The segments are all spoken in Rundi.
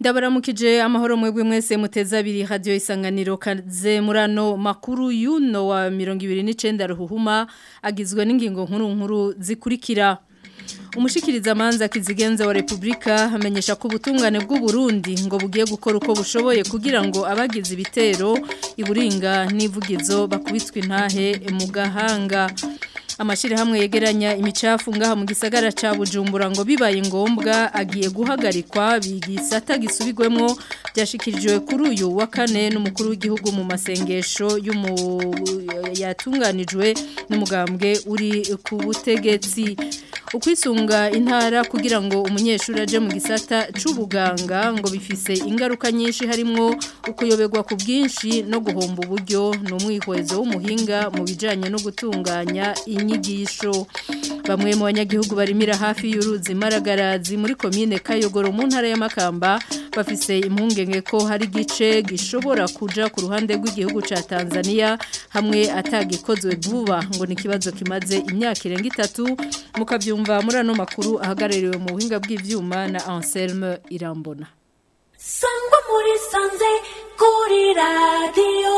Ndabaramukije amahoro mwebwe mwese muteza abiri radio isanganiro kaze murano makuru yuno wa 29 ruhuhuma agizwe n'ingingo nkuru nkuru zikurikira Umushikiriza amanza kizigenza wa Republika amenyesha ko ubutungane bw'u Burundi ngo bugiye gukora uko bushoboye kugira ngo abagize ibitero iburinga n'ivugizo bakubitwe intahe mu gahanga amashiri hamwe yegeranya imicafu ngaha mu gisagara ca Bujumbura ngo bibaye ngombwa agiye guhagarikwa bigisata gisubigwemo byashikirijwe kuri uyu wa kane n'umukuru w'igihugu mu masengesho yatunganijwe n'umugambwe uri ku butegetsi ukwisunga intara kugira ngo umunyeshuri aje mu gisata c'ubuganga ngo bifise ingaruka nyinshi harimwo ukuyoberwa ku bwinshi no guhomba uburyo n'umwihwezo w'umuhinga mu bijanye no gutunganya inyigisho bamwe mu banyagihugu barimira hafi y'uruzi maragarazi muri komine Kayogoro mu ntara y'Amakamba bafise impungenge ko hari gice gishobora kuja ku ruhande rw'igihugu ca Tanzania hamwe atagikozwe vuba ngo ni kibazo kimaze imyaka irenga itatu mukavyumva muri ano makuru ahagarariwe mu buhinga bw'ivyuma na Anselme Irambona Sangwa muri sanze kuri radio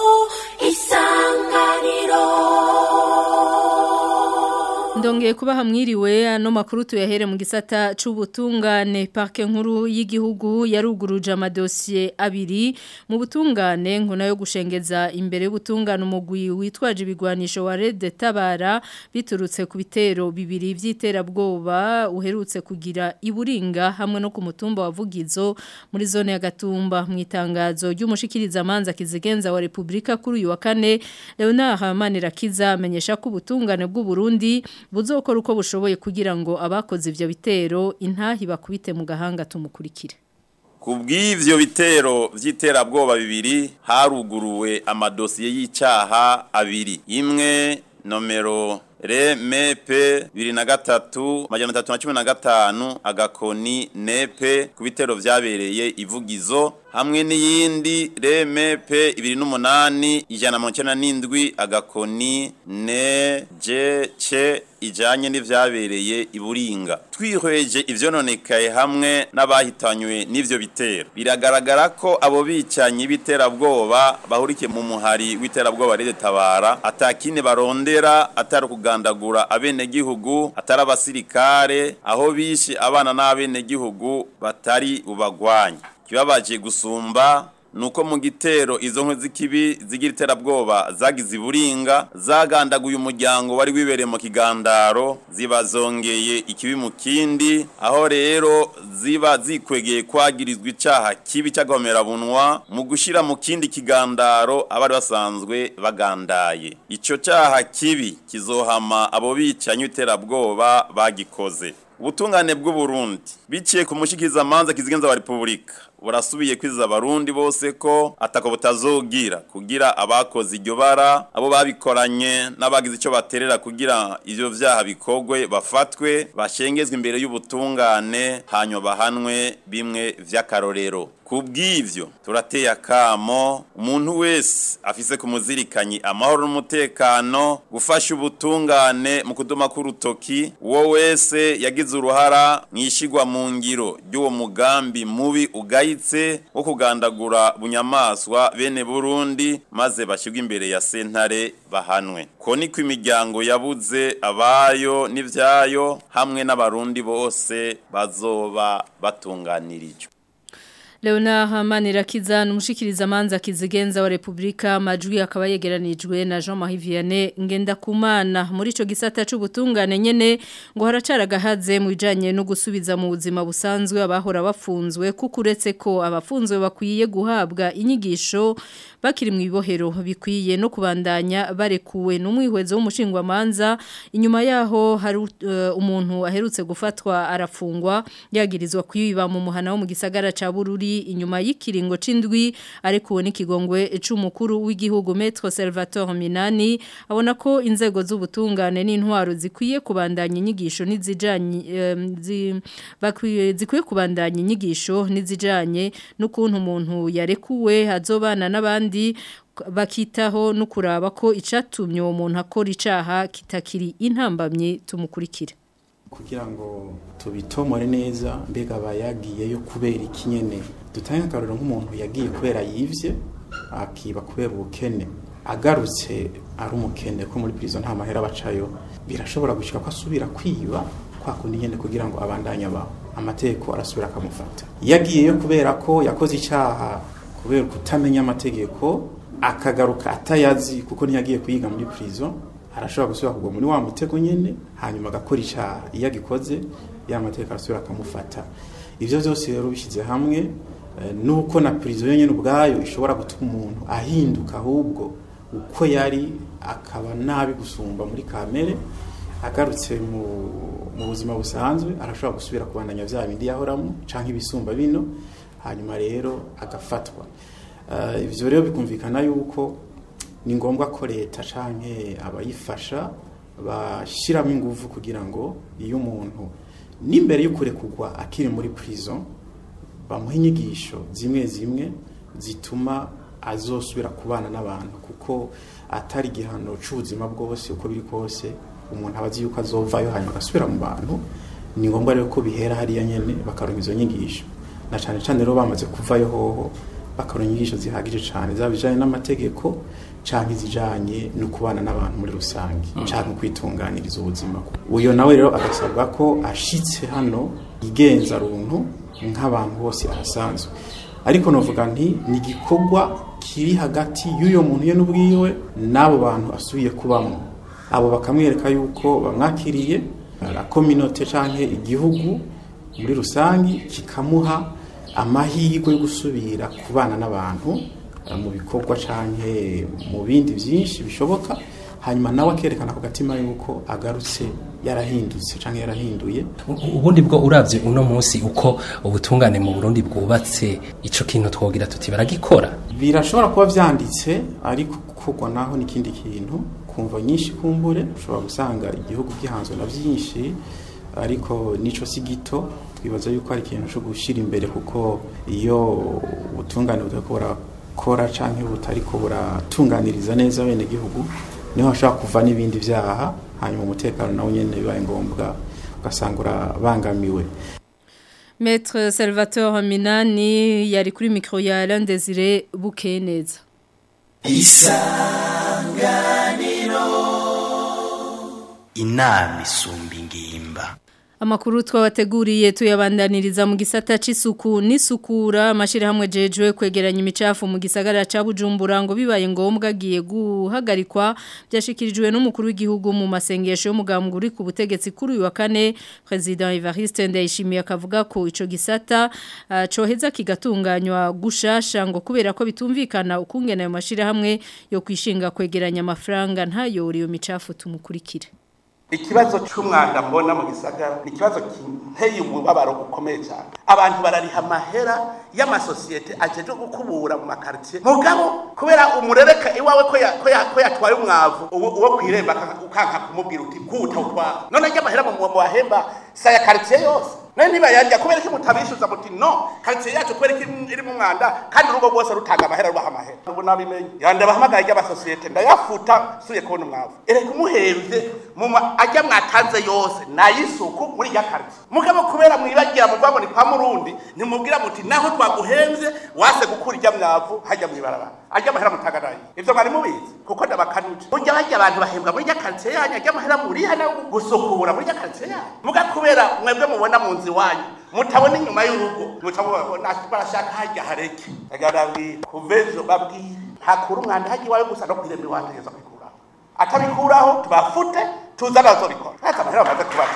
isanganiro Ndongeye kuba hamwiriwe ano makuru tuyahere mu gisata c'ubutungane parke nkuru y'igihugu yaruguruje amadosiye abiri mu butungane nkuna yo gushengeza imbere y'ubutungane umugwi witwaje ibigwanisho wa Red Tabara biturutse ku bitero bibiri vy'iterabwoba uherutse kugira iburinga hamwe no ku mutumba wa Vugizo muri zone ya Gatumba mu itangazo ry'umushikiriza amanza kizigenza wa Republika kuri uyu wa kane Leonard Hamanirakiza amenyesha ko ubutungane bw'u Burundi buzokora uko bushoboye kugira ngo abakoze ivyo bitero intahi bakubite mu gahanga tumukurikire Kubw'ivyo bitero vy'iterabwoba bibiri haruguruwe amadosiye y'icaha abiri imwe nomero re mepe bibiri na gatatu majana atatu na cumi na gatanu agakoni nepe ku bitero vyabereye ivugizo hamwe n'iyindi re mepe ibiri n'umunani ijana na mirongo n'indwi agakoni ne je ce ijanye n'ivyabereye iburinga twihweje ivyononekaye hamwe n'abahitanywe n'ivyo bitero biragaragara ko abo bicanyi b'iterabwoba bahurikiye mu muhari w'iterabwoba rede tabara atakine barondera atari kugandagura abenegihugu atari abasirikare aho bishe abana n'abenegihugu batari ubagwanya kibabaje gusumba nuko mu gitero izo nkwe z'ikibi zigira iterabwoba zagize iburinga zagandaguye umuryango wari wibereye mu kigandaro ziba zongeye ikibi mu kindi aho rero ziba zikwegeye kwagirizwa icaha kibi cy'agahomerabunwa mu gushira mu kindi kigandaro abari basanzwe bagandaye ico caha kibi kizohama abo bicanyi iterabwoba bagikoze ubutungane bw'u Burundi biciye ku mushikiriza amanza kizigenza wa Republika burasubiye kwiza abarundi bose ko atako butazogira kugira abakoze iryo bara abo babikoranye n'abagize icyo baterera kugira ivyo vyaha bikogwe bafatwe bashengezwe imbere y'ubutungane hanyuma bahanwe bimwe vy'akarorero kubw'ivyo turateye akamo umuntu wese afise ku muzirikanyi amahoro n'umutekano gufasha ubutungane mu kuduma k'urutoki uwo wese yagize uruhara mwishigwa mu ngiro ry'uwo mugambi mubi ugayitse wo kugandagura bunyamaswa bene Burundi maze bashigwa imbere ya sentare bahanwe ko niko imiryango yabuze abayo n'ivyayo hamwe n'abarundi bose bazoba batunganirijwe Leona Hamanirakiza numushikiriza manza kizigenza wa Republika majwi akaba yegeranijwe na Jean-Marie Vianney ngenda kumana muri ico gisata c'ubutungane nyene ngo haracara gahaze mu bijanye no gusubiza mu buzima busanzwe abahora bafunzwe kukuretse ko abafunzwe bakwiye guhabwa inyigisho bakiri mu ibohero bikwiye no kubandanya barekuwe n'umwihwezo w'umushingwa manza inyuma yaho hari uh, umuntu aherutse gufatwa arafungwa yagirizwa kwiba mu muhana wo mu gisagara ca Bururi inyuma y'ikiringo c'indwi arekuwe n'ikigongwe c'umukuru w'igihugu Maître Salvatore Minani abona ko inzego z'ubutungane n'intwaro zikwiye kubandanya inyigisho n'izijanye um, zi, bakwiye zikwiye kubandanya inyigisho n'izijanye n'ukuntu umuntu yarekuwe azobana n'abandi bakitaho no kuraba ko icatumye uwo muntu akora icaha kitakiri intambamye tumukurikire kugira ngo tubitomore neza mbega aba yagiyeyo kubera iki nyene dutange akarorero nk'umuntu yagiye kubera yivye akiba kubera ubukene agarutse ari umukene ko muri prison nta mahera bacayo birashobora gushika ko asubira kwiba kwa kundi nyene kugira ngo abandanye abaho amategeko arasubira akamufata yagiyeyo kubera ko yakoze icyaha kubera kutamenya amategeko akagaruka atayazi kuko ntiyagiye kuyiga muri prison arashobora gusubira kugwa muri wa mutego nyene hanyuma agakora icyaha iyo agikoze ya mategeko arasubira akamufata ivyo byose rero bishyize hamwe eh, nuko na prison yonyene ubwayo ishobora gutuma umuntu ahinduka ahubwo uko yari akaba nabi gusumba muri kamere agarutse mu, mu buzima busanzwe arashobora gusubira kubandanya vya bindi yahoramo canke ibisumba bino hanyuma rero agafatwa uh, ivyo rero bikumvikana yuko ni ngombwa ko leta canke abayifasha bashiramo ingufu kugira ngo iyo umuntu n'imbere y'ukurekugwa akiri muri prison bamuha inyigisho zimwe zimwe zituma azosubira kubana n'abantu kuko atari igihano c'ubuzima bwose uko biri kose umuntu aba azi yuko azovayo hanyuma agasubira mu bantu ni ngombwa rero ko bihera hariya nyene bakaronka izo nyigisho na cane cane rero bamaze kuvayo hoho bakaronka inyigisho zihagije cane zaba bijanye n'amategeko canke izijanye no kubana n'abantu muri rusange canke kwitunganiriza ubuzima uyo nawe rero agasabwa ko ashitse hano igenza runtu nk'abantu bose arasanzwe ariko novuga nti ni igikorwa kiri hagati y'uyo muntu ye n'ubwiwe n'abo bantu asubiye kubamo abo bakamwereka yuko bamwakiriye la kominote canke igihugu muri rusangi kikamuha amahirwe yo gusubira kubana n'abantu eh, mu bikorwa canke mu bindi byinshi bishoboka hanyuma nawe akerekana ku gatima yuko agarutse yarahindutse canke yarahinduye U- ubundi bwo uravye uno munsi uko ubutungane mu Burundi bwubatse ico kintu twogira tuti baragikora birashobora kuba vyanditse ariko gukorwa naho n'ikindi kintu kumva nyinshi kumbure ushobora gusanga igihugu gihanzwe na byinshi ariko nico si gito twibaza yuko ari ikintu cyo gushira imbere kuko iyo ubutungane butariko burakora canke butariko buratunganiriza neza bene gihugu niho hashobora kuva n'ibindi vyaha hanyuma umutekano nawo nyene bibaye ngombwa ugasanga urabangamiwe Maître Salvatore Minani yari kuri micro ya Alain Désiré Bukeneza. inama isumba ingimba Amakuru twabateguriye tuyabandaniriza mu gisata c'isuku n'isukura amashirahamwe jejwe kwegeranya imicafu mu gisagara ca Bujumbura ngo bibaye ngombwa agiye guhagarikwa byashikirijwe n'umukuru w'igihugu mu masengesho y'umugambwe uri ku butegetsi kuri uyu wa kane President Evariste Ndayishimiye akavuga ko ico gisata uh, coheza kigatunganywa gushasha ngo kubera ko bitumvikana ukungena ayo mashirahamwe yo kwishinga kwegeranya amafaranga ntayo iyo micafu tumukurikire ikibazo cy'umwanda mbona mu gisagara ni ikibazo kinteye umubabaro ukomeye cyane abantu barariha amahera y'amasosiyete ajeje gukubura mu makaritsiye mugabo kubera umurereka iwawe ko ya- ko ya- ko yatwaye umwavu uwo uwo kwiremba aka- ukanka kumubwira uti bwuta utwara none ajya amahera mu mu bahemba saya karitsiye yose none niba yarya kubera ko mutabishyuza muti no karitsiye yacu kubera ko iri mu mwanda kandi urugo rwose rutanga amahera rubaha amahera ubu nabimenye yanda bahamagaye ry'amasosiyete ndayafuta suye kubona umwavu ereka umuhembye mu ma- ajya mwatanze yose nayisuku muri ya karitsiye mugabo kubera mwibagira mu rwabo ni kwa murundi ntimubwira muti naho twaguhenze wase gukura ijya mwavu hajya mwibarabara ajya amahera mutagaraye ivyo mwari mubizi kuko ndabakanuje burya bajya abantu bahembwa muri ya karitsiye yanyu ajya amahera muriha nayo gusukura muri ya karitsiye yanyu muga kubera mwebwe mubona mu nzu iwanyu mutabona inyuma y'urugo muca mubabona barashaka hajya hareke agarabwira kuva ejo babwire ntakura umwanda hajya iwawe gusa no kwiremera iwategeza kwikuraho atabikuraho tubafute tuzana bazobikora ntacyo amahera bamaze kubaha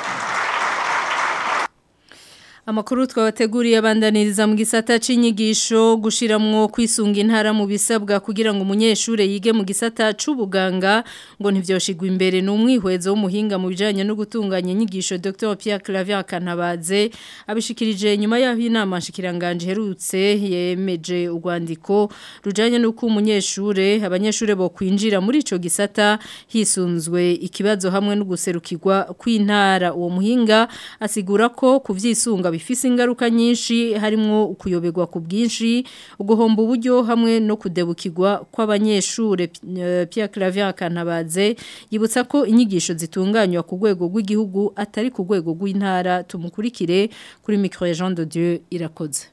Amakuru twabateguriye abandaniriza mu gisata c'inyigisho gushiramwo kwisunga intara mu bisabwa kugira ngo umunyeshure yige mu gisata c'ubuganga ngo ntivyoshigwa imbere n'umwihwezo w'umuhinga mu bijanye no gutunganya inyigisho Dr Pierre Claver Kanabaze abishikirije nyuma yaho inama nshikiranganje herutse yemeje urwandiko rujanye nuko umunyeshure abanyeshure bo kwinjira muri ico gisata hisunzwe ikibazo hamwe no guserukirwa kw'intara uwo muhinga asigura ko kuvyisunga bifise ingaruka nyinshi harimo kuyoberwa ku bwinshi uguhomba uburyo hamwe no kudebukirwa kw'abanyeshure eh, Pierre Claver Kantabaze yibutsa ko inyigisho zitunganywa ku rwego rw'igihugu atari ku rwego rw'intara tumukurikire kuri micro ya Jean de Dieu irakoze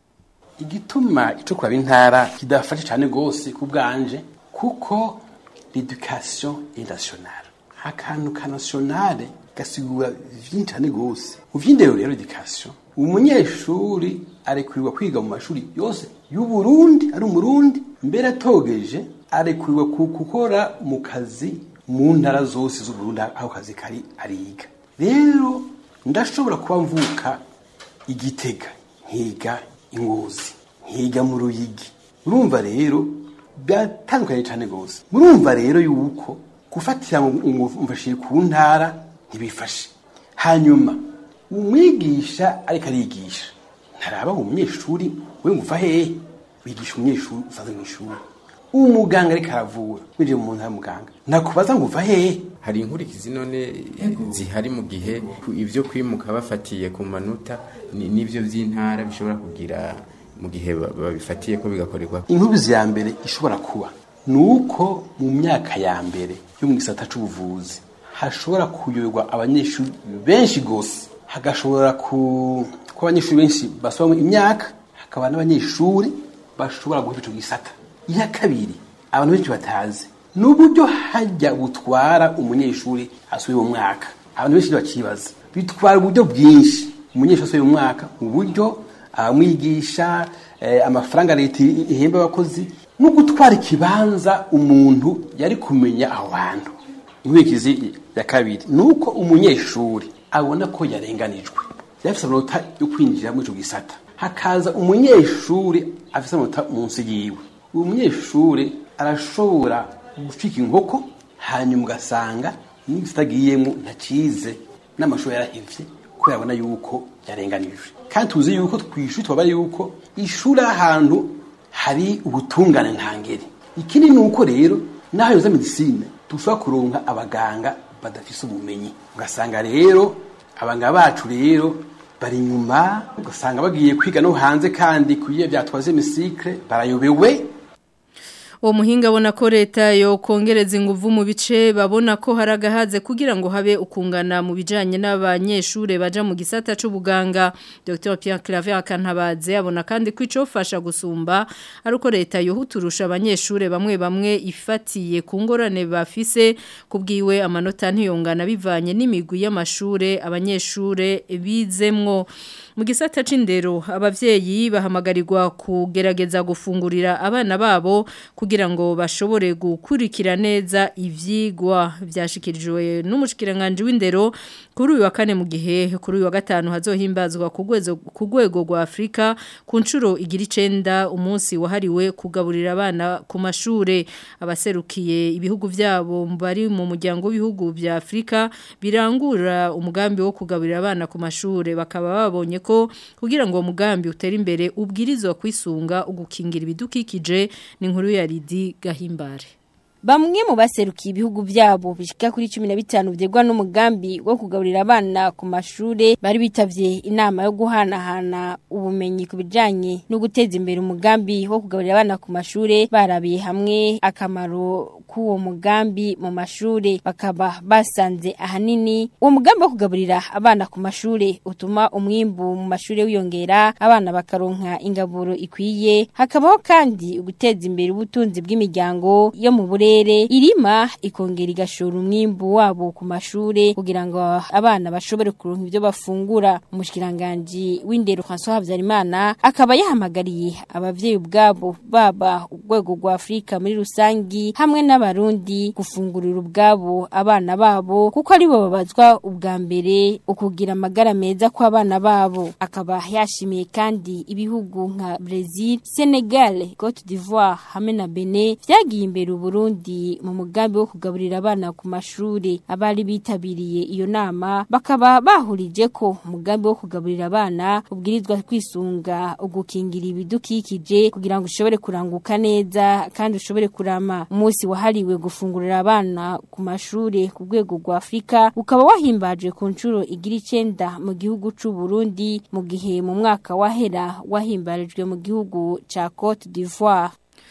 igituma ico kuraba intara kidafashe cyane gose ku bwanje kuko l'éducation est nationale akantu ka nationale gasigura vyinshi cyane gose mu vy'indero rero education umunyeshuri arekurirwa kwiga mu mashuri yose y'u Burundi ari umurundi mbere atogeje arekurirwa ku- gukora mu kazi mu ntara zose z'u Burundi aho kazi kari ariga rero ndashobora kuba mvuka igitega nkiga ingozi nkiga mu ruyigi urumva rero byatandukanye cyane rwose murumva rero yuko gufatira ngo mfashe ku ntara ntibifashe hanyuma umwigisha ariko arigisha ntaraba ngo umunyeshuri we nguva hehe wigisha umunyeshuri usanzwe mu ishuri umuganga ariko aravura winjiye mu ntara muganga nakubaza ngo uva hehe hari inkurikizi none zihari mu gihe ibyo kwimuka bafatiye ku manota ni- n'ibyo by'intara bishobora kugira mu gihe ba- babifatiye ko bigakorerwa inkubizi ya mbere ishobora kuba ni uko mu myaka ya mbere yo mu gisata c'ubuvuzi hashobora kuyoberwa abanyeshuri benshi gose hagashobora ku kuba abanyeshuri benshi basubamo imyaka hakaba n'abanyeshuri bashobora guheba ico gisata iya kabiri abantu benshi batazi ni uburyo hajya butwara umunyeshuri asubiye mu mwaka abantu benshi bakibaza bitwara uburyo bwinshi umunyeshuri asubiye mu mwaka mu buryo abamwigisha eh, amafaranga leta ihemba abakozi no gutwara ikibanza umuntu yari kumenya aho hantu inkurikizi ya kabiri ni uko umunyeshuri abona ko yarenganijwe yafise amanota yo kwinjira muri ico gisata hakaza umunyeshuri afise amanota munsi yiwe uwo munyeshuri arashobora gucika inkoko hanyuma ugasanga n'igisata agiyemo ntacize n'amashuri yarahivye kubera abona yuko yarenganijwe kandi tuzi yuko twishuri twaba yuko ishuri ari ahantu hari ubutungane ntangere ikindi ni uko rero n'aho yoza medisine dushobora kuronka abaganga badafise ubumenyi ugasanga rero abaganga bacu rero bari inyuma ugasanga bagiye kwiga no hanze kandi kuyiye byatwaze misikre barayobewe uwo muhinga abona ko leta yo kongereza inguvu mu bice babona ko hari agahaze kugira ngo habe ukungana mu bijyanye n'abanyeshuri baja mu gisata c'ubuganga Dr Pierre Claver Akantabaze abona kandi ko icofasha gusumba ari uko leta yohuturusha abanyeshuri bamwe bamwe ifatiye ku ngorane bafise kubwiwe amanota ntiyongana bivanye n'imigwi y'amashure abanyeshure bizemwo mu gisata c'indero abavyeyi bahamagarirwa kugerageza gufungurira abana babo kugira ngo bashobore gukurikira neza ivyigwa byashikirijwe n'umushikiranganje w'indero kuri uyu wa kane mu gihe kuri uyu wa gatanu hazohimbazwa ku rwezo ku rwego rwa Afrika ku nshuro igira icenda umunsi wahariwe kugaburira abana ku mashure abaserukiye ibihugu vyabo bari mu muryango w'ibihugu vya Afrika birangura umugambi wo kugaburira abana ku mashure bakaba babonye ko kugira ngo uwo mugambi utere imbere ubwirizwa kwisunga ugukingira ibidukikije ni inkuru ya Lidi Gahimbare Bamwe mu baserukiye ibihugu byabo bishika kuri 15 vyegwa n'umugambi wo kugaburira abana ku mashure bari bitavye inama yo guhanahana ubumenyi ku bijanye no guteza imbere umugambi wo kugaburira abana ku mashure barabiye hamwe akamaro k'uwo mugambi mu mashure bakaba basanze ahanini uwo mugambi wo kugaburira abana ku mashure utuma umwimbu mu mashure wiyongera abana bakaronka ingaburo ikwiye hakabaho kandi guteza imbere ubutunzi bw'imiryango yo mu burere irima ikongera igashora umwimbu wabo ku mashure kugira ngo abana bashobore kuronka ibyo bafungura umushikiranganje w'indero François Habyarimana akaba yahamagariye abavyeyi ubwabo baba urwego rwa Afrika muri rusangi hamwe n'abarundi gufungurira ubwabo abana babo kuko ari bo babazwa ubwa mbere ukugira amagara meza kw'abana babo akaba yashimiye kandi ibihugu nka Brazil Senegal Cote d'Ivoire hamwe na Benin vyagiye imbere Burundi mu mugambi wo kugaburira abana ku mashuri abari bitabiriye iyo nama bakaba bahurije ko umugambi wo kugaburira abana ubwirizwa kwisunga ugukingira ibidukikije kugira ngo ushobore kuranguka neza kandi ushobore kurama umunsi wahari wahariwe gufungurira abana ku mashure ku rwego rwa Afrika ukaba wahimbaje ku nshuro igira icenda mu gihugu c'u Burundi mu gihe mu mwaka wahera wahimbarijwe mu gihugu ca Cote d'Ivoire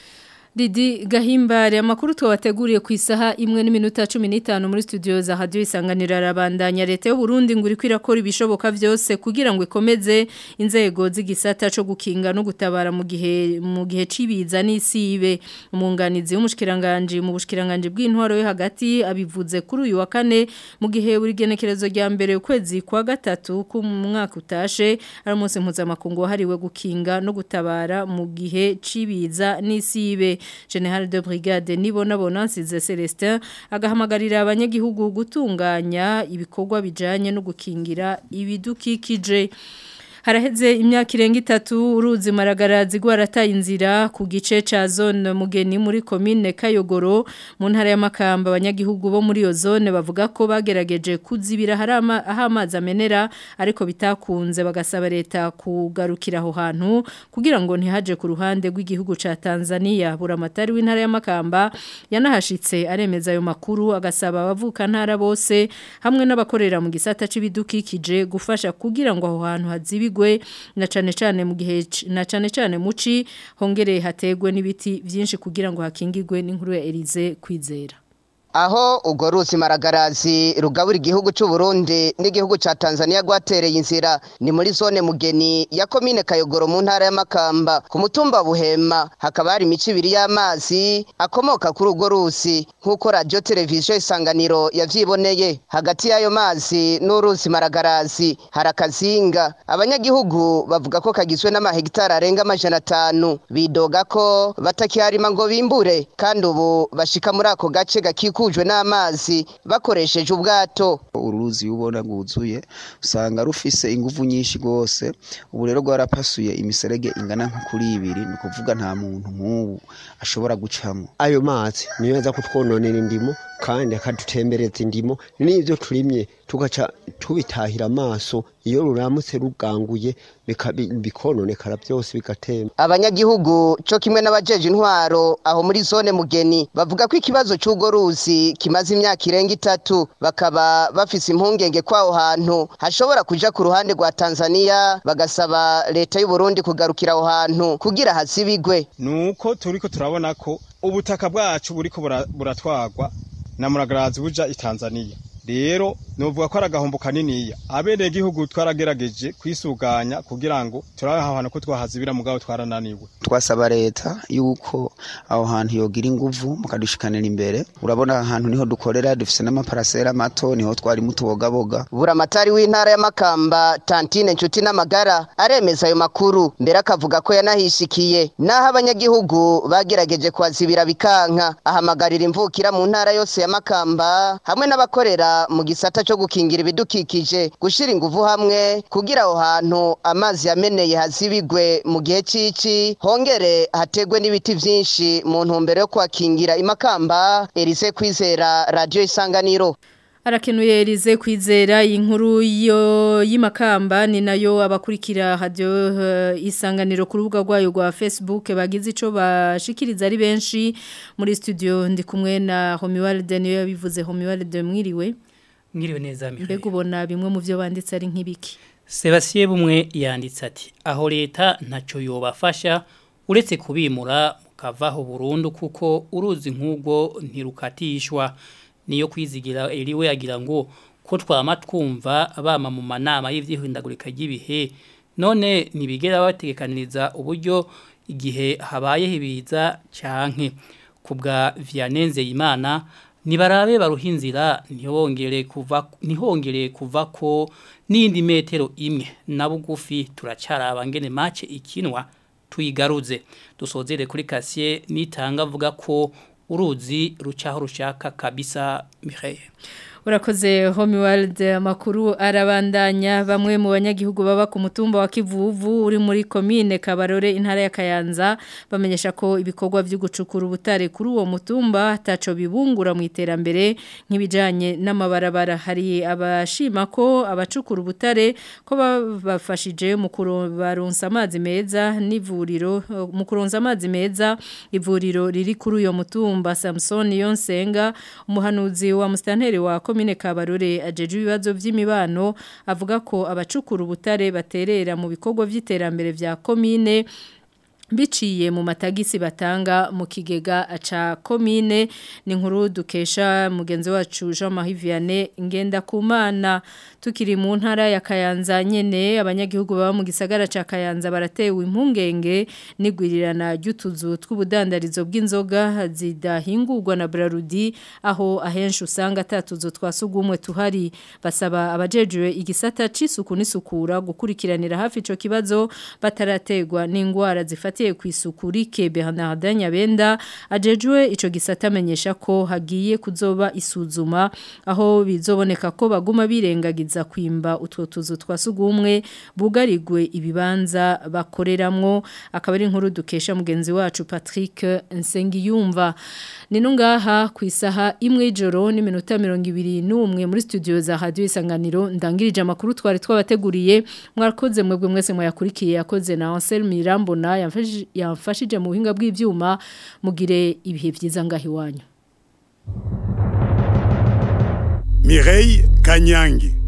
Didi gahimbare amakuru twabateguriye ku isaha imwe n'iminota 15 muri studio za radio isanganira rabandanya leta y'u Burundi ngo iriko irakora ibishoboka vyose kugira ngo ikomeze inzego z'igisata cyo gukinga no gutabara mu gihe mu gihe cibiza n'isibe umunganizi w'umushikiranganje mu bushikiranganje bw'intwaro yo hagati abivuze kuri uyu wa kane mu gihe buri genekerezo rya mbere ukwezi kwa gatatu ku mwaka utashe ari umunsi mpuzamakungu wahariwe gukinga no gutabara mu gihe cibiza n'isibe General de Brigade Nibona Bonansize Celestin agahamagarira abanyagihugu gutunganya ibikorwa bijanye no gukingira ibidukikije Haraheze imyaka irenga itatu uruzi maragarazi rwarataye inzira ku gice ca zone mugeni muri commune Kayogoro mu ntara ya Makamba abanyagihugu bo muri iyo zone bavuga ko bagerageje kuzibira harama aho amazi amenera ariko bitakunze bagasaba leta kugarukira aho hantu kugira ngo ntihaje ku ruhande rw'igihugu ca Tanzania buramatari w'intara ya Makamba yanahashitse aremeza ayo makuru agasaba abavuka ntara bose hamwe n'abakorera mu gisata c'ibidukikije gufasha kugira ngo aho hantu hazibi bigwe na cane cane mu gihe na cane cane muci hongereye hategwe n'ibiti byinshi kugira ngo hakingirwe n'inkuru ya Elize kwizera aho urwo ruzi maragarazi rugabura igihugu cy'u Burundi n'igihugu cya Tanzania rwatereye inzira ni muri zone mugeni ya komine Kayogoro mu ntara ya Makamba ku mutumba Buhema hakaba hari imico ibiri y'amazi akomoka kuri urwo ruzi nk'uko radio televiziyo isanganiro yavyiboneye hagati y'ayo mazi n'uruzi maragarazi hari akazinga abanyagihugu bavuga ko kagizwe n'amahegitari arenga amajana atanu bidoga ko batakiharima ngo bimbure kandi ubu bashika muri ako gace gakiku rukikujwe n'amazi bakoresheje ubwato uruzi ubona rwuzuye usanga rufise ingufu nyinshi rwose ubu rero rwarapasuye imiserege ingana nko kuri ibiri ni ukuvuga nta muntu nk'ubu ashobora gucamo ayo mazi niyo aza kutwononera indimo kandi akadutembereza indimo n'ibyo turimye tugaca tubitahira amaso iyo ruramutse ruganguye bikononekara byose bigatemba abanyagihugu cyo kimwe n'abajeje intwaro aho muri zone mugeni bavuga ko ikibazo cy'urwo ruzi kimaze imyaka irenga itatu bakaba bafise impungenge kw'aho hantu hashobora kuja ku ruhande rwa tanzania bagasaba leta y'u Burundi kugarukira aho hantu kugira hazibigwe nuko turiko turabona ko ubutaka bwacu buriko buratwagwa na muragarazi buja i Tanzania rero novuga ko ari agahombo kaniniya abereye igihugu twaragerageje kwisuganya kugira ngo turabe ahantu ko twahazibira mugabo twarananiwe twasaba leta yuko aho hantu yogira inguvu mukadushikanira imbere urabona ahantu niho dukorera dufise n'amaparasera mato niho twari mutubogaboga buramatari w'intara ya Makamba Tantine Nshuti n'amagara aremeza ayo makuru mbere akavuga ko yanahishikiye naho abanyagihugu bagerageje kwazibira bikanka ahamagarira imvukira mu ntara yose ya Makamba hamwe n'abakorera mu gisata cyo gukingira ibidukikije gushira ingufu hamwe kugira aho hantu amazi yameneye hazibigwe mu gihe cici hongere hategwe n'ibiti vyinshi mu ntumbero yo kwakingira imakamba Elise kwizera radio isanganiro Arakenuye Elize kwizera inkuru yo yimakamba ni nayo abakurikira radio uh, isanganiro ku rubuga rwayo rwa Facebook bagize ico bashikiriza ari benshi muri studio ndi kumwe na Homiwalde niyo yabivuze Homiwalde mwiriwe mwiriwe neza Mihaye mbega ubona bimwe mu byo banditse ari nk'ibiki Sebastien bumwe yanditse ati aho leta ntacyo yobafasha uretse kubimura mukavaho burundu kuko uruzi nk'ubwo ntirukatishwa niyo kwizigira eriwe yagira ngo ko twama twumva bama mu manama y'ivyihindagurika ry'ibihe none nibigera bategekaniriza uburyo igihe habaye hibiza canke kubwa Vianenze Imana nibarabe baruhinzira ntihongere kuva ntihongere kuva ko nindi metero imwe na bugufi turacaraba ngene match ikinwa tuyigaruze dusozere kuri kasiye nitanga avuga ko uruzi rucaho rushaka kabisa Mireille Urakoze Homeworld amakuru arabandanya bamwe mu banyagihugu baba ku mutumba wa Kivuvu uri muri commune Kabarore intara ya Kayanza bamenyesha ko ibikorwa byo gucukura ubutare kuri uwo mutumba taco bibungura mu iterambere nk'ibijanye n'amabarabara hari abashima ko abacukura ubutare ko bafashije mu kuronsa amazi meza n'ivuriro mu kuronsa amazi meza ivuriro riri kuri uyo mutumba Samson Yonsenga umuhanuzi wa mustanteri wa komine Kabarore ajeje ibibazo by'imibano avuga ko abacukura ubutare baterera mu bikorwa by'iterambere vya komine biciye mu matagisi batanga mu kigega aca komine ni nkuru dukesha mugenzi wacu Jean Marie Vianney ngenda kumana tukiri mu ntara ya Kayanza nyene abanyagihugu baba mu gisagara ca Kayanza baratewe impungenge nigwirirana ry'utuzu tw'ubudandarizo bw'inzoga zidahingurwa na Brarudi aho ahenshi usanga atatuzo twasugumwe tuhari basaba abajejwe igisata c'isuku n'isukura gukurikiranira hafi ico kibazo batarategwa n'ingwara zifatiye ku isuku rike Bernard Nyabenda ajejwe ico gisata amenyesha ko hagiye kuzoba isuzuma aho bizoboneka ko baguma birengagiza kwimba utwo tuzu twasugumwe bugarigwe ibibanza bakoreramwo akaba ari inkuru dukesha mugenzi wacu Patrick Nsengiyumva nino ngaha ku isaha imwe y'ijoro n'iminota 21 muri studio za Radio Isanganiro ndangirije amakuru twari twabateguriye mwarakoze mwebwe mwese mwayakurikiye yakoze na Ansel Mirambo na yamfashije mu buhinga bw'ivyuma mugire ibihe byiza ngahi wanyu Mireille Kanyangi